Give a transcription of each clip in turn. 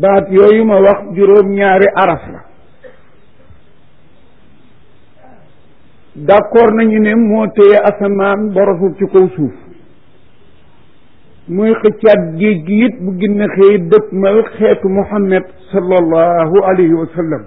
baat yooyu ma wax juróom-ñaari araf la d'accord nañu ne moo téye asamaan borosul ci kaw suuf muy xëccaat géej gi it bu ginna xëy dëpp mal xeetu muhammad sallallahu alayhi wa sallam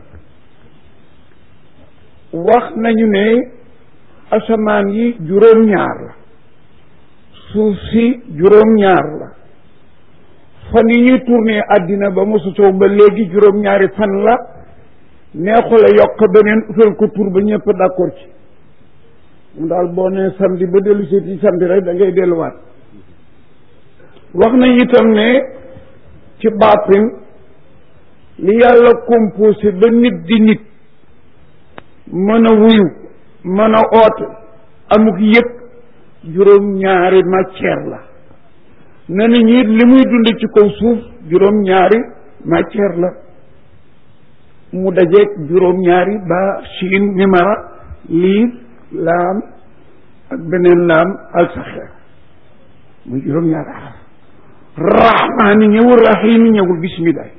wax nañu ne asamaan yi juróom-ñaar la suuf si juróom-ñaar la fan yi ñuy tourné àddina ba mu sosoo ba léegi juróom-ñaari fan la neexula yokk beneen utal ko tur ba ñëpp d'accord ci mu daal boo nee samedi ba dellu si ci samedi rek da ngay delluwaat wax nañ itam ne ci baatin li yàlla composé ba nit di nit mën a wuyu mën a oote amuk yëg juróom-ñaari matière la ne nañu it li muy dund ci kaw suuf juróom-ñaari matière la mu dajeeg juróom-ñaari ba siin mimara liif laam ak beneen laam alsaxeer muy juróom-ñaari araf rahmaani ñëwul rahimi ñëwul bismillah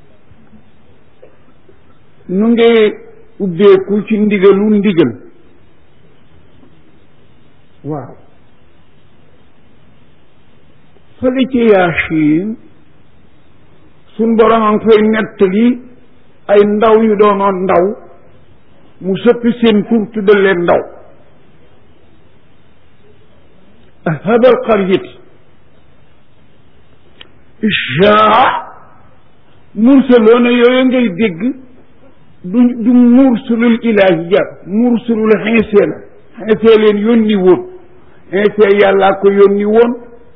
nu ngi ubbeeku ci ndigalu ndigal waaw fële ci yaasin suñ borom a ngi fay nettali ay ndaw yu doonoon ndaw mu sëppi seen tur tuddal leen ndaw habal qaryat ishaa mursaloona yooyu ngay dégg du du mursalul ilaahiya mursalul xinsee la xinsee leen yónni woon xinsee yàllaa ko yónni woon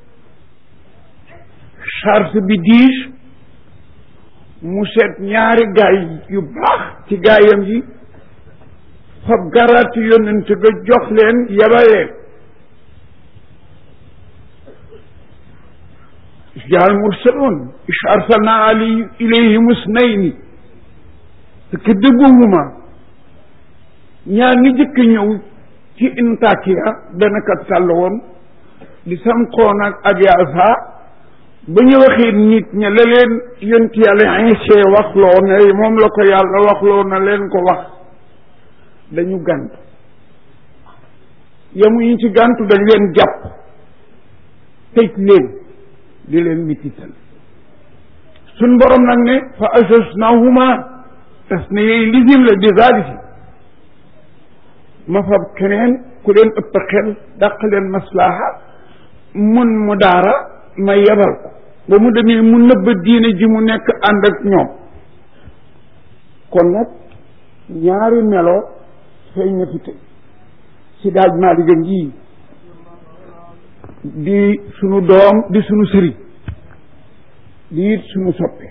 charge bi diis mu seet ñaari gaay yu baax ci gaayam yi fab garaati yónnent ga jox leen yabaleen jaal mursaloon is arsalna ali ilayhim usnayni te dëgguwuma ñaar ni jëkk ñëw ci intakiya benn kat tàll woon di samxoon ak abiasa ba ñu waxee nit ña la leen yonti yàlla insee waxloo ne moom la ko yàlla waxloo na leen ko wax dañu gàntu yamuñu ci gàntu dañ leen jàpp tëj leen di leen mitital suñ borom nag ne fa ajasnahuma tas na yooyu lisim la di zalisi ma fab keneen ku leen ëpp xel dàq leen maslaha mun mu daara ma yebal ko ba mu demee mu nëbb diine ji mu nekk ànd ak ñoom kon nag ñaari melo feeñ na fi tey si daaj maa digga ngii di sunu doom di sunu sëriñ di it sunu soppe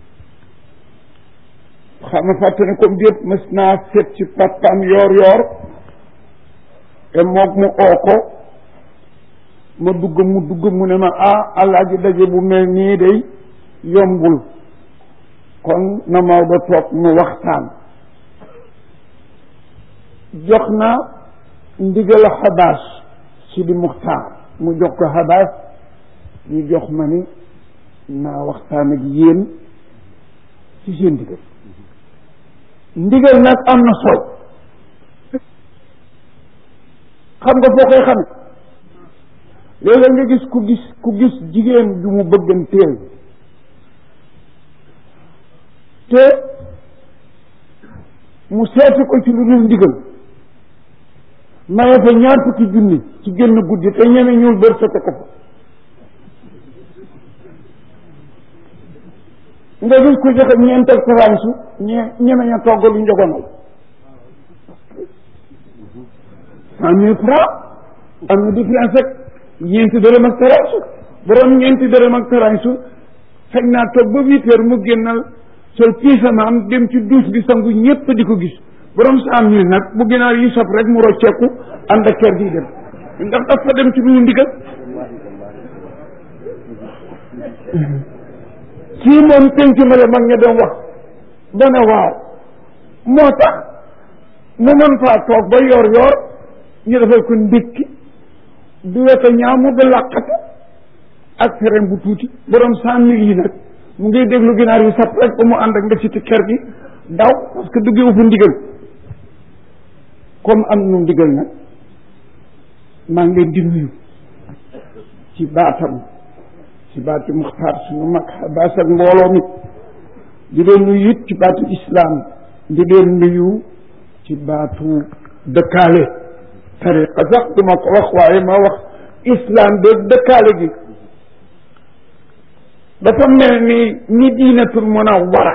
xam nga fàtte ne comme déet mës naa seet ci papaam yoor yoor te moog mu oo ko ma dugg mu dugg mu ne ma ah alaaji daje bu mel nii day yombul kon na Maodo toog mu waxtaan jox na ndigal xabaas si di muxtaar mu jox ko xabaas ñu jox ma ni naa waxtaan ak yéen ci seen ndigal ndigal nag am na solo xam nga foo koy xame léeg-léeg nga gis ku gis ku gis jigéen ju mu bëgganteel te mu seeti ko ci lu dul ndigal maye fa ñaar fukki junni ci génn guddi te ñeme ñuul bër fete ko fa nga gis ko joxe ñeental taransu ñe ñeme ña togg lu njogonal cent mille francs am na différence rek ñeenti dërëm ak taransu borom ñeenti dërëm ak taransu fekk naa toog ba huit heures mu génnal sol piisamaam dem ci douche bi sangu ñépp di ko gis borom cent mille nag bu ginaar yi sob rek mu rocceeku ànd ak kër gi dem ndax dafa dem ci lu ndigal kii moom penc ma la mag ña doon wax ba ne waaw moo tax mu mën faa toog ba yor yor ñu defal ko ndékki du weta ñaamu ba làqatu ak fereen bu tuuti borom cent mille yi nag mu ngi déglu ginaar yu sap rek ba mu ànd ak nga ci kër gi daw parce que duggewu fa ndigal comme am nu ndigal nag maa ngi leen di nuyu ci baatam ci baatu muxtaar suñu mag baas ak mbooloo mi di leen nuyu it ci baatu islaam di leen nuyu ci baatu dëkkaale tariqa sax duma ko wax waaye ma wax islam de dëkkaale gi dafa mel ni ni diinatul munawwara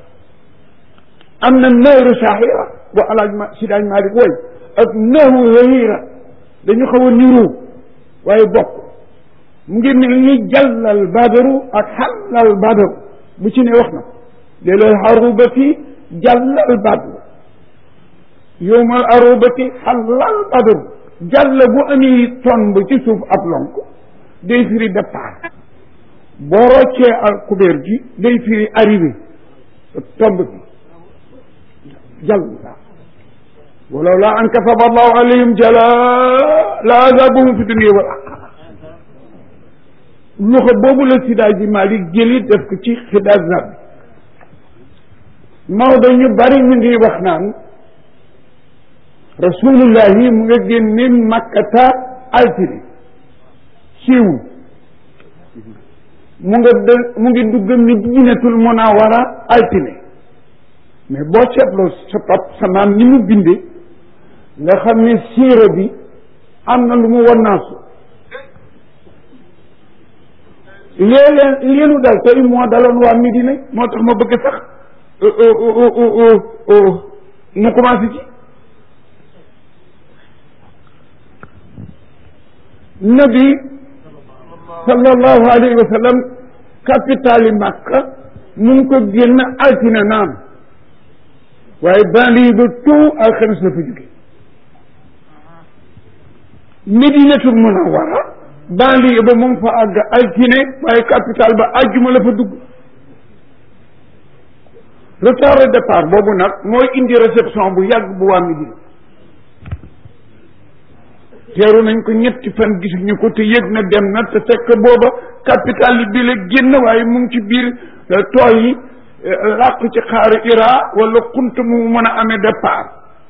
am na nahru sahira bu alaaj ma si daaj Malik woy ak nahru hahira dañu xaw a niru waaye bokk mu ngi mel ni jàllal badaru ak xallal badaru bu ci ne wax na léeg-léeg arubati jàllal badaru yowmal arubati xallal badaru jàll bu ami tomb ci suuf ab lonk day firi départ boo roccee al kubéer gi day firi arrivé tomb bi jàll la walaw laa an kataba allahu alayhim jala la azabuhum fi dunia wal axira loxo boobu la sidaa ji Malik jëli def ko ci xidaas zab Maodo ñu bari ñu ngi wax naan rasulullahi mu nga génne makkata altine siiwul mu nga dë mu ngi dugg Madinatul Munawwara altine mais boo seetloo sa pap sa maam ni mu binde nga xam ne siira bi am na lu mu wannaasu léeg-léeg leenu dal tey moo daloon waa Medina moo tax ma bëgg sax mu commencé ci nabi sallallahu alayhi wa sallam capitale Makka mu ngi ko génn altine naam waaye banlieue ba tout alxames la fa jóge Medinatul Munawwara banlieue ba mu ngi fa àgg altine waaye capitale ba àjjuma la fa dugg retard de départ boobu nag mooy indi réception bu yàgg bu waa Medina teeru nañ ko ñetti fan gisuñu ko te yëg na dem na te fekk booba capital bi la génn waaye mu ngi ci biir tool yi làq ci xaaru ira wala xunt mu mën a amee départ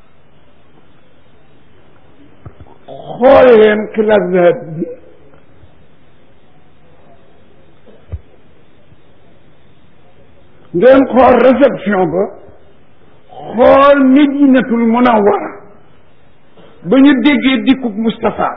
xool leen xilaat bi ngeen xool réception ba xool Medinatul Munawwara ba ñu déggee dikkub Moustapha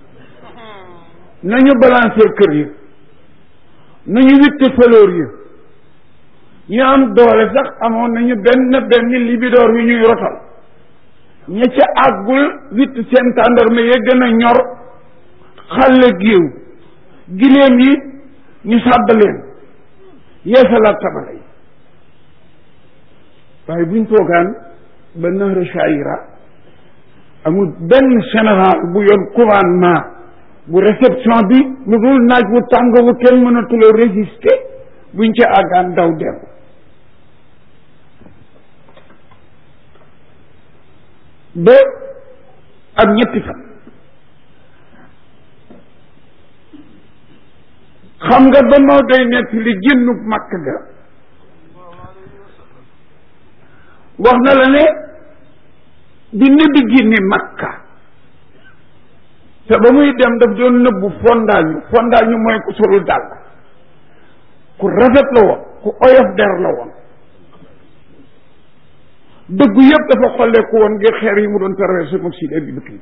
nañu balancer kër yi nañu witte fleur yi ñu am doole sax amoon nañu benn benn libidoor yu ñuy rotal ña ca àggul witt seen tàndarma ya gën a ñor xàlle géew giléem yi ñu sàbb leen yeesalaat tabala yi waaye buñ toogaan ba nahra shaira amul benn général bu yoon commandement bu réception bi lu dul naaj wu tàng wu kenn mënatula résister buñ ca àggaan daw dellu ba ak ñetti fan xam nga ba moo day nekk li génnub màkk ga wax na la ne bi nabi génne makka te ba muy dem daf doon nëbbu fondaañu fondaañu mooy ku solul dàll ku rafet la woon ku oyof der la woon dëggu yëpp dafa xolleeku woon ngir xeer yi mu doon traversé moom Sidi Abi Bakri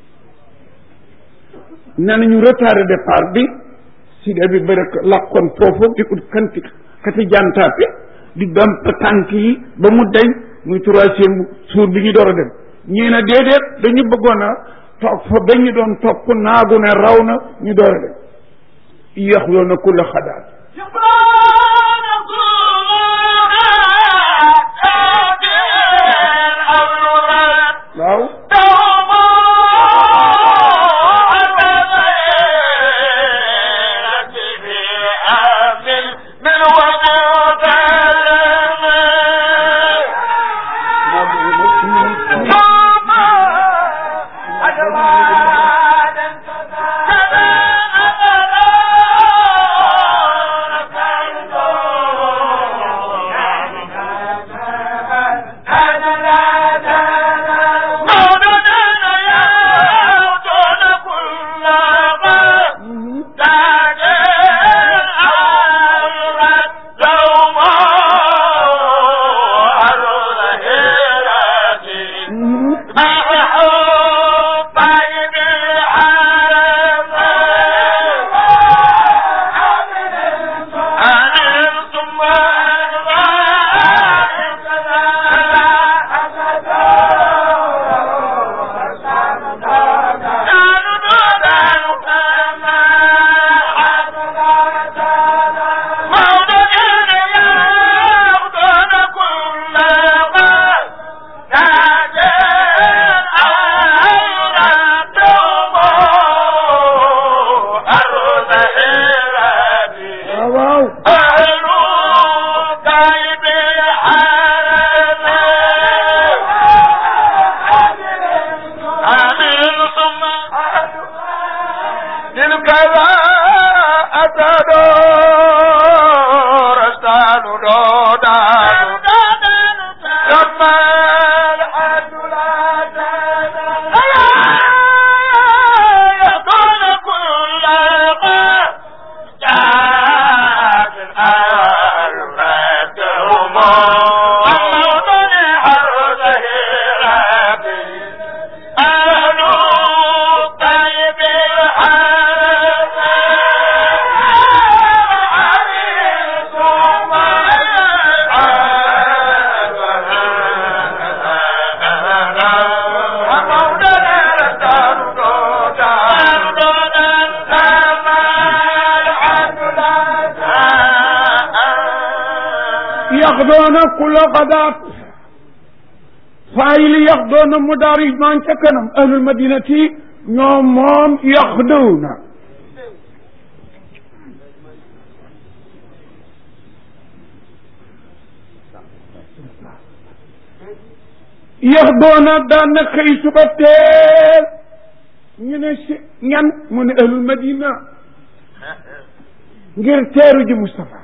nee nañu retardé départ bi Sidi Abi Bakri làkkoon foofu di ut kanti kati jantaape di damp tànk yi ba mu deñ muy troisième suur bi ñu door a dem ñii na déedéet dañu bëggoon a toog fa ba ñu doon topp naagu ne raw na ñu door a dem yaxloo na kulla xadaat waaw تدور استان دودان لما الحد لا يكون كل ما جاءت الألفات وموطن حرده ربي أهل طيب yaxdoona kula xadaat faayili yaxdoona mu daari maan ca kanam ahlul madinati ñoom moom yaxdowna yaxdoona daan na xëy suba teel ñu ne si ñan mu ne ahlul madina ngir teeru ji Moustapha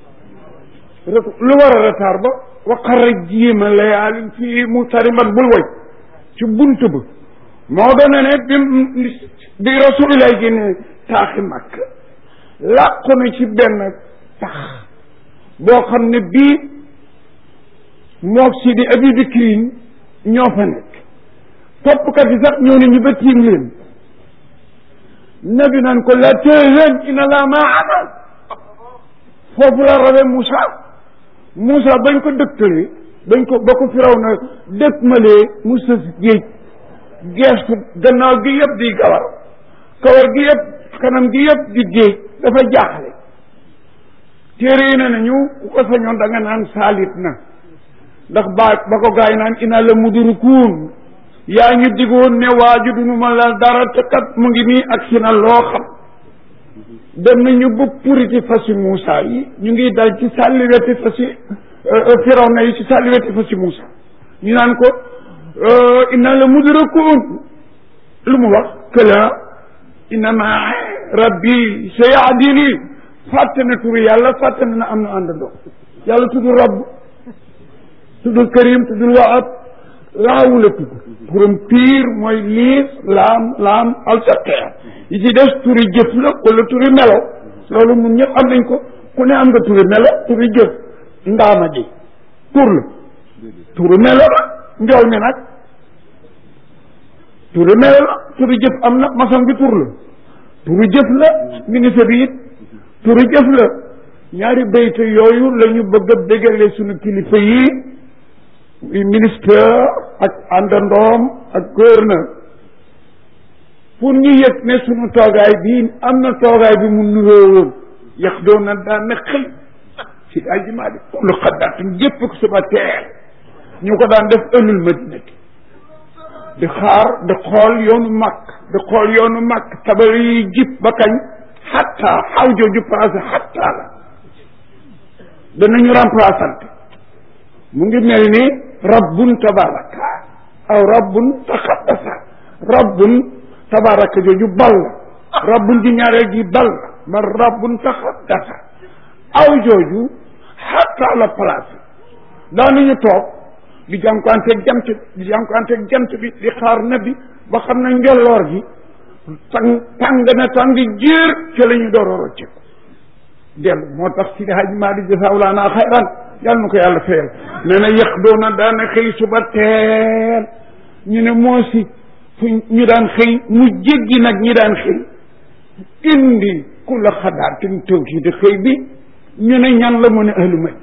lu war a retard ba waqara jiima layaalin fii mu tariman bul woy ci bunt ba moo doon ne bi bi rasulillah génne taaxi màkk làqu na ci benn tax boo xam ne bii mook si di abi bikrin ñoo fa nekk toppkat yi sax ñoo ne ñu ba tiim leen nabi naan ko la tahzan inna laa maana foofu la rawe Moussa Moussa bañ ko dëkkalee bañ ko ba ko firaw na dëkk malee Moussa si géej geestu gannaaw gi yëpp di gawar kawar gi yëpp kanam gi yëpp di géej dafa jaaxle téere yi ne nañu ku ko sañoon da nga naan saalit na ndax ba ba ko gaay naan ina la mudurikuun yaa ñu digoon ne waaju dunu ma la dara te kat mu ngi nii ak si na loo xam dem nañu ba puriti fasi Moussa yi ñu ngi dal ci sàlli weti fasi Firawna yi ci sàlli weti fasi Moussa ñu naan ko inna la mudrakun lu mu wax këla innama rabbi sayahdini fàtte na turu yàlla fàtte na am na àndandoo yàlla tudd rabb tuddul karim tuddul waab laawu la tudd turam piir mooy liis laam laam alsaqeer yi ci des turi jëf la wala turi melo loolu mun ñëpp am nañ ko ku ne am nga turi melo turi jëf ndaama ji tur la turi melo la njool mi nag turi melo la turi jëf am na maçon bi tur la turi jëf la ministre bi it turi jëf la ñaari bayte yooyu la ñu bëgg a dégale suñu kilifa yi ministre ak àndandoom ak gouverneur pour ñu yëg ne suñu toogaay bii am na toogaay bi mu nuroo woon yax doon na daan na xëy si aji maa di kullu xaddaatin jëpp ko suba teel ñu ko daan def ëllul madinati di xaar di xool yoonu màkk di xool yoonu màkk tabar yi jib ba kañ xatta xaw jooju passé xatta la danañu remplaçante mu ngi mel ni rabbun tabaraka aw rabbun taxaddasa rabbun tabaraka jooju bal la rabbun ji ñaareel ji bal la man rabbun taxaddasa aw jooju xatta la place daanañu toog di jànkuwanteeg jant di jànkuwanteeg jant bi di xaar nabi ba xam ne njolloor gi tàng tàng na tàng jéer ci la ñu door a rocceeku dellu moo tax si haj maa di jasawlaana xayran yàlla na ko yàlla fayal nee na yëq doona daana xëy suba teel ñu ne moo si fu ñu daan xëy mu jéggi nag ñi daan xëy indi ku la xadaatin tawkiid xëy bi ñu ne ñan la mu ne ahlu may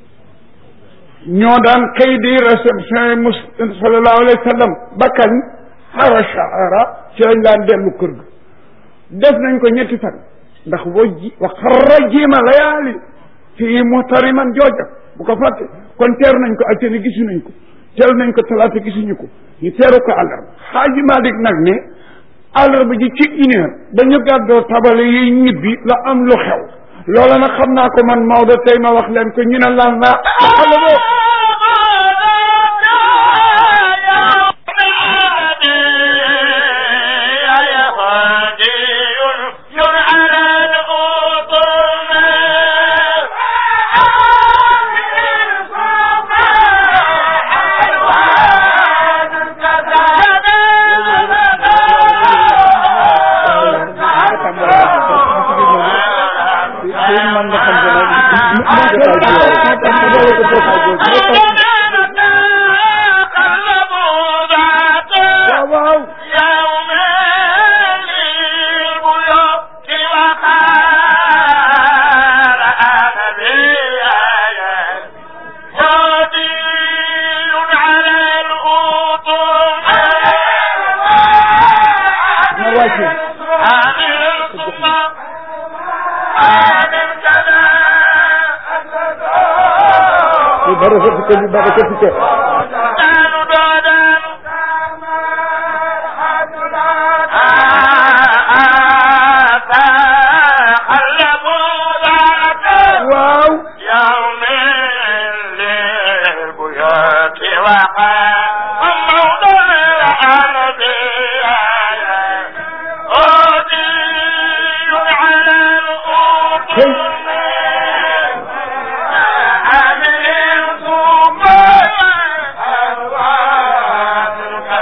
ñoo daan xëy di réception mus sallallahu alayhi wa sallam ba kañ xara shahara ci lañ daan dellu kër ga def nañ ko ñetti fan ndax boo ji wa xarra jiima layaali fii muhtariman jooja bu ko fàtte kon teeru nañ ko altine gisu nañ ko teeru nañ ko talaata gisuñu ko ñu teeru ko àllarba xaaji Malik nag ne àllarba ji ci une heure dañu gàddoo tabale yi ñibbi la am lu xew loola nag xam naa ko man Maodo tey ma wax leen ko ñu ne lan la xale يا هادي على الأوطان man nga xam ne waaw waaw يوم للبيوت وقال أنا بآيات هادي على الأطر na wàcce هذه القصة هذا الكلام li bara sa fike li bara sa fike دان دودان تخلفوا ذاك waaw يوم للبيوت وقع موضع الأرض أودي على الأرض عامل الكوفة أرواح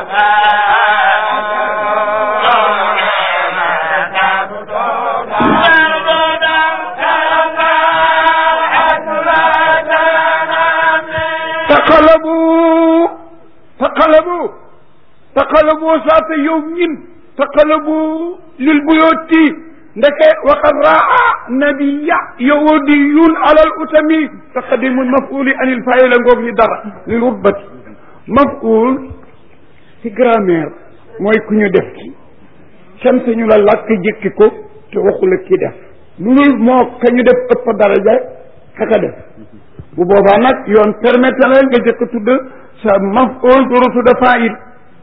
taqalabu taqalabu taqalabu saata yawmin taqalabu lil buyooti ndeke waqad raa nabiya yahudiyun alal utami taqdimul mafuli anil fayila ngoog ni dara lil rutbati maful ci grammaire mooy ku ñu def ci sant ñu la làkk jëkki ko te waxula ki def lu dul moo ka ñu def ëpp daraja kaka def bu boobaa nag yoon permettre la nga jëkk tudd sa maf'ul dooru tudd fa'il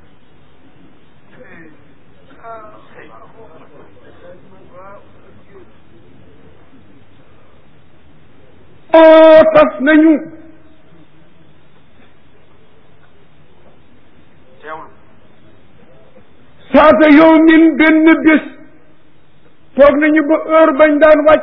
oo tas nañu saata yow min benn bés toog nañu ba heure bañ daan wàcc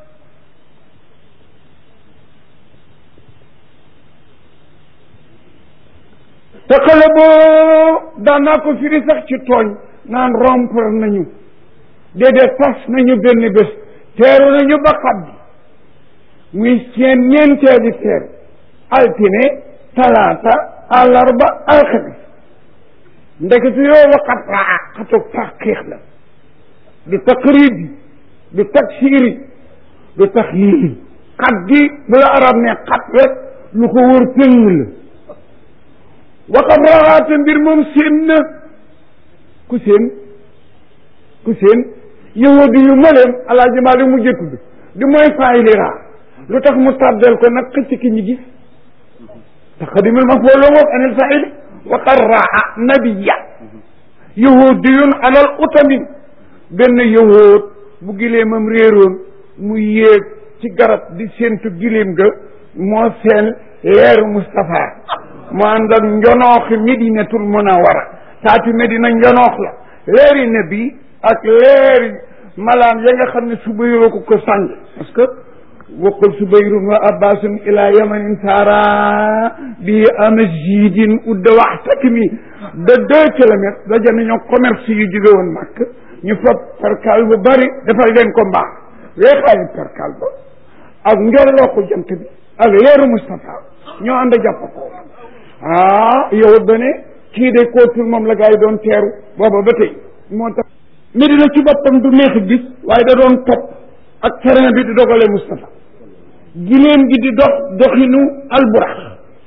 taqale boo daan naa ko firi sax ci tooñ naan rompre nañu déedéet tas nañu benn bés teeru nañu ba xaddi muy seen ñeenteeli teer altine talaata àllarba alxamis ndekete yoo waxat raa xatu taqiix la du taqribi du taksiri du taxyiiri xat gi bu la arab ne xat rek lu ko wër tëng la waxat rawaate mbir moom seen na ku seen ku seen yahudi yu maleem alaaji maa di mujjee tudd di mooy faayili raa lu tax mu tàddeel ko nag xëcc ki ñu gis taqdimul maf'ul ngoog anil faa'ili waqad raa nabiya yahudiyun alal utami benn yahood bu gileemam réeroon mu yéeg ci garab di séentu gileem ga moo seen leeru Moustapha mu ànd ak njonooxi Medinatul Munawara taati Medina njonoox la leeri nabi ak leeri malaan ya nga xam ne subayroo ko ko sàng parce que waqul subayrun wa abbasun ila yamanin saara bi amazidin udda waxtakmi de deux kilomètres daje nañoo commerce yu jóge woon màkk ñu fab perkal bu bari defal leen ko mbaax weexaayu perkal ba ak njorloo ko jant bi ak leeru Moustapha ñoo ànd jàpp ko ah yow ba ne kii de kootul moom la gaa yi doon teeru booba ba tey moo tax Medina ci boppam du neex gis waaye da doon topp ak terrain bi di dogale Moustapha giléem gi di dox doxinu alburax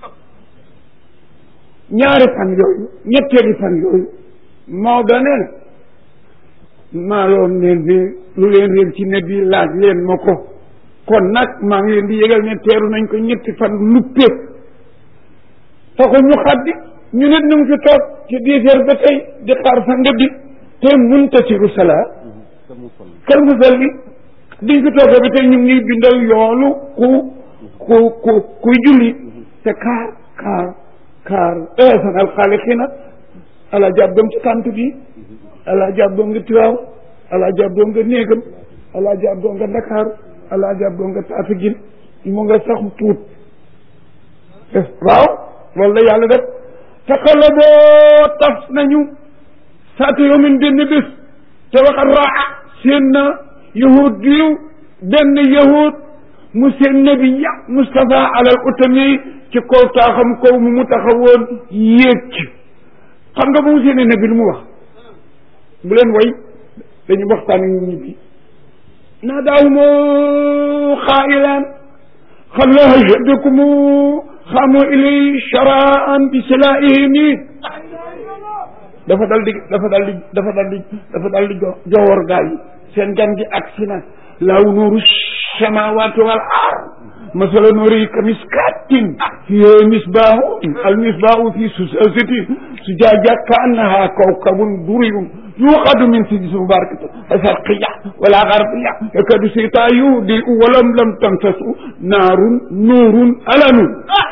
ñaari fan yooyu ñetteeli fan yooyu Maodo nee na maa loon leen di lu leen réer ci ne bi laaj leen ma ko kon nag maa ngi leen di yëgal ne teeru nañ ko ñetti fan luppee taxul ñu xaddi ñu nit ñu ngi fi toog ci dix heures ba tey di xaar fa nga bi te muntasiru salaa kal musalli diñ fi toogee ba tey ñu ngi bindal yoolu ku ku ku kuy julli te kaar kaar kaar eesan alxaaliqina ala jàbdoom ci tànt bi ala jàbdoom nga tiwaaw ala jàbdoom nga néegam ala jàbdoom nga ndakaaru ala jàbdoom nga taatagin mu nga sax tuut waaw loolu la yàlla def taqalaboo tas nañu saata yawmin benn bés te waxat raa seen na yahud diw benn yahud mu seen nabiya Moustapha alal utami ci kaw taaxam kaw mu mu taxawoon yéeg ci xam nga bu mu seen nabi lu mu wax bu leen way dañu waxtaan ak ñi bi naa daaw moo xaayilaan xam la hajadakum xamu ilay sharaan bi silaihimi dafa dal di dafa dal di dafa dal di dafa dal di jo jowoor gaa yi seen gan gi agsi na laaw nuuru samawati wal ard masala nuuri kamiskatin fiha misbaahu al misbaahu fi susatin sujaaja ka annaha kawkabun duriyun yuqadu min sijis mubarakatin sharqiya wala garbiya yakadu sita yudi walam lam tamtasu naarun nuurun alanun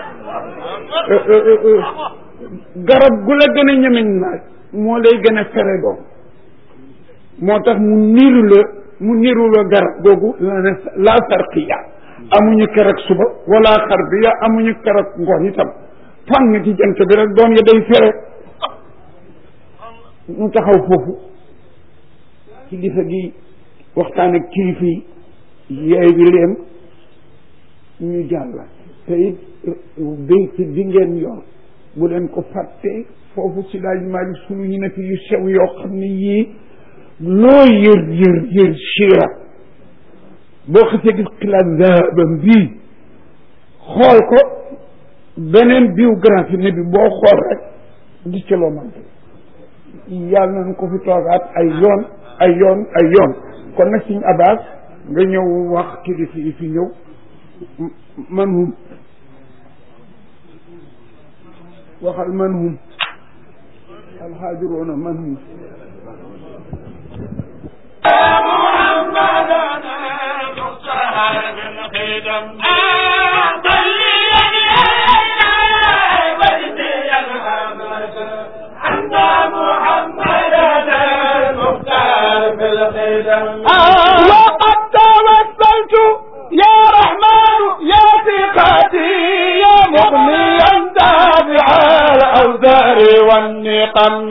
garab gu la gën a ñemeñ naaj moo lay gën a fere doom moo tax mu niiru la mu niiru la garab googu la ne la sarqiya amuñu keroog suba wala xarbiya amuñu keroog ngoon itam fang ci jant bi rek doom ya day fere ñu taxaw foofu kilifa gi waxtaan ak kilifa yi yeey bi leen ñu jàll te it béyt bi ngeen yor bu leen ko fàtte foofu si daaj maali sunu yi nekk yu sew yoo xam ne yii loo yër yër yër siira boo xasee gis xilaat zahabam bii xool ko beneen biographie ne bi boo xool rek gis ci loo mante yàlla nañ ko fi toogaat ay yoon ay yoon ay yoon kon nag suñ abbas nga ñëw wax kilifa yi fi ñëw man hum waxal man hum alxaajiroona man hum وقد توسلت يا رحمن يا ثقتي يا مغنيا دافع الاوزار والنقم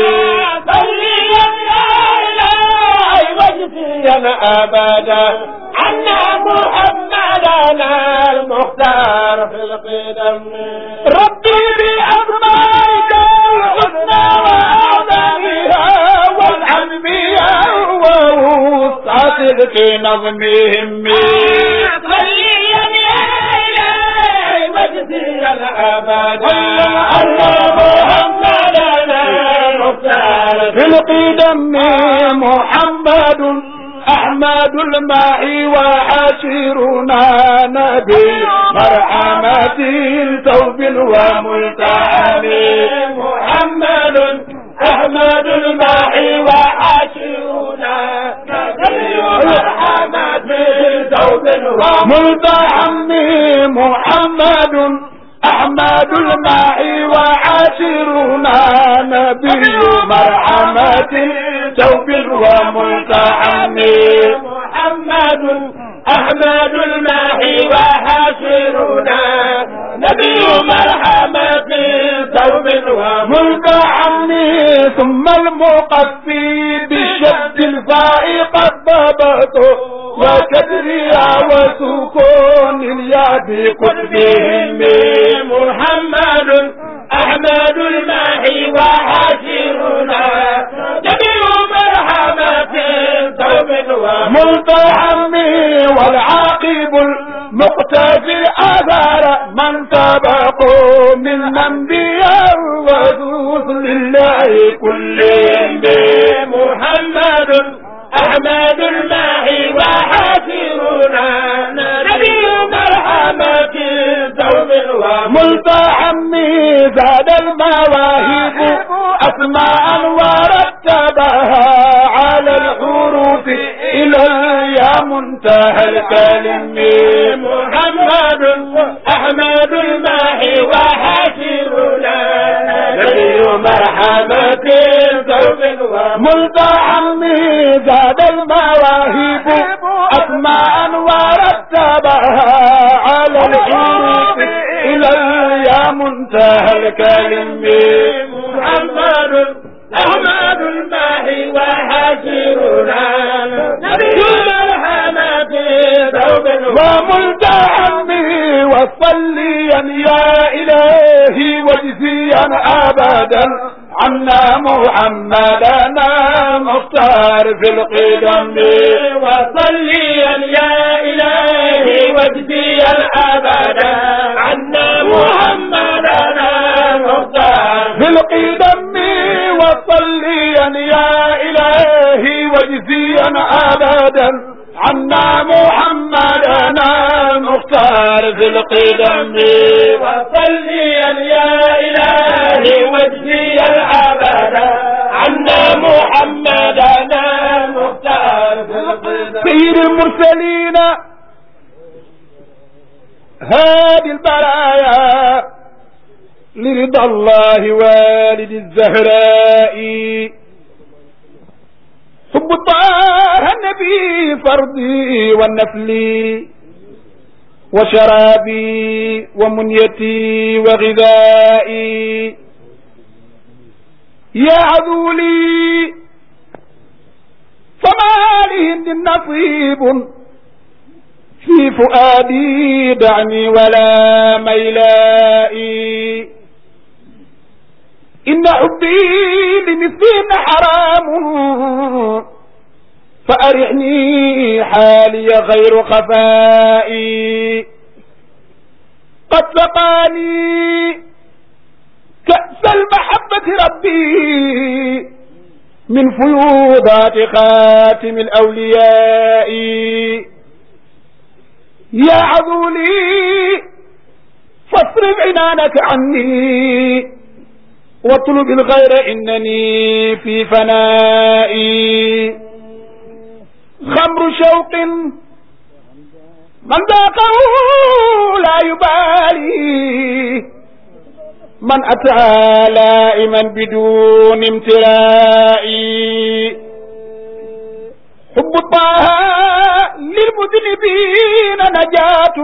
صليا يا الهي واجزيا ابدا عنا محمدنا المختار في القدم ربي باسمائك الحسنى واعظمها والعم بها ووسع صدق نظمهم صليا يا الهي واجزيا ابدا عنا محمدنا المختار في القدم محمد أحمد الماء وحشيرنا نبي مرحمة توب وملتحم محمد أحمد الماء وحشيرنا نبي مرحمة توب وملتحم محمد أحمد الماء وعاشرنا نبي مرحمة توب وملتحم محمد أحمد الماء وعاشرنا نبي مرحمة توب وملتحم ثم المقفي بالشد الفاء قد ضبطه وكدرها وسكون اليد قطبهم محمد أحمد الماء وحاشرنا جميع مرحمة توب وملتحم والعاقب المقتفي أثار من سبقوا من الأنبياء ورسل الله كلهم محمد أحمد الماء وحافرنا نبي مرحمة توب وملتحم زاد المواهب أسماء ورتبها على الحروف إلى يا منتهى الكلم محمد أحمد الماء وحافرنا نبي مرحمة توب ملتحم زاد المواهب أسماء ورتبها على الحروف إلى يا منتهى الكلم محمد أحمد الماء وحاشرنا نبي مرحمة أبدا عنا محمدنا مختار في القدم وصليا يا إلهي واجزيا أبدا عنا محمدنا مختار في القدم وصليا يا إلهي واجزيا أبدا عنا محمدنا مختار في القدم وصليا يا إلهي واجزيا أبدا عنا محمدنا مختار في القدم سيد المرسلين هادي البرايا لرضا الله والد الزهراء حب طه النبي فرضي والنفلي وشرابي ومنيتي وغذائي يا عذولي فما لهن نصيب في فؤادي دعني ولا ميلائي إن حبي لمثلهن حرام فأرعني حالي غير خفائي قد سقاني كأس المحبة ربي من فيوضات خاتم الأولياء يا عذولي فاصرف عنانك عني واطلب الغير إنني في فنائي خمر شوق من ذاقه لا يبالي من أتى لائما بدون امتلاء حب طه للمذنبين نجاة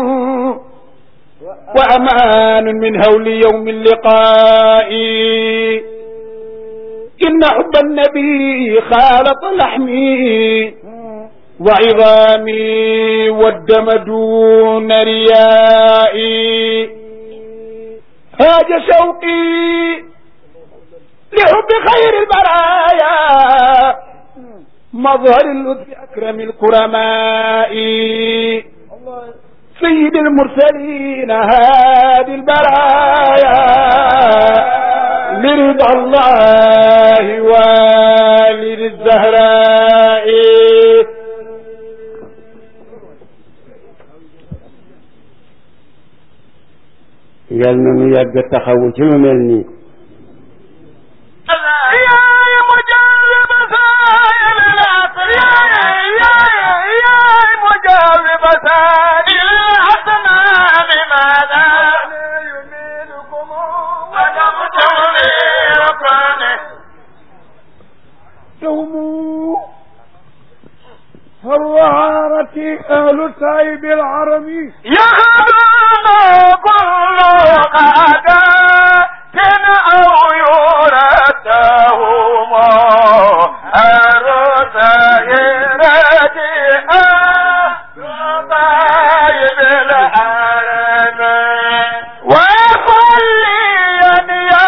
وأمان من هول يوم اللقاء إن حب النبي خالط لحمي وعظامي والدم دون ريائي هاج شوقي لحب خير البرايا مظهر اللطف أكرم الكرماء سيد المرسلين هادي البرايا لرضا الله والد الزهراء yal na nu yàgg taxawu ci lu mel nii يا مجرب سائل العصر يا يا يا مجرب سائل الأسماء لماذا يميلكم ولم تغيركم دوموا الرعارة أهل سايب العربي يخدم كل قادات أو يورثهم الرسائلات طيب الحرم وصليا يا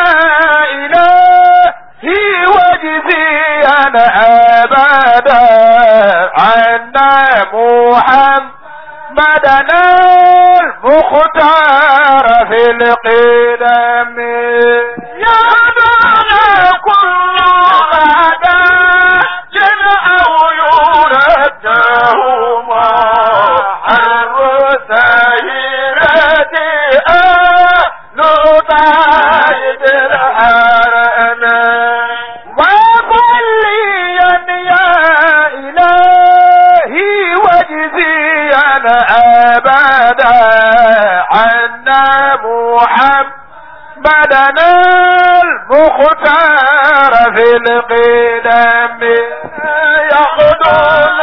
إلهي واجزيا أبدا عنا محمدنا المختار في القدم يا دون كل غدا أو يردهما الرسائلات أهل طيب الحرم وصليا يا إلهي واجزيا أبدا عنا محمدنا المختار في القدم يخدم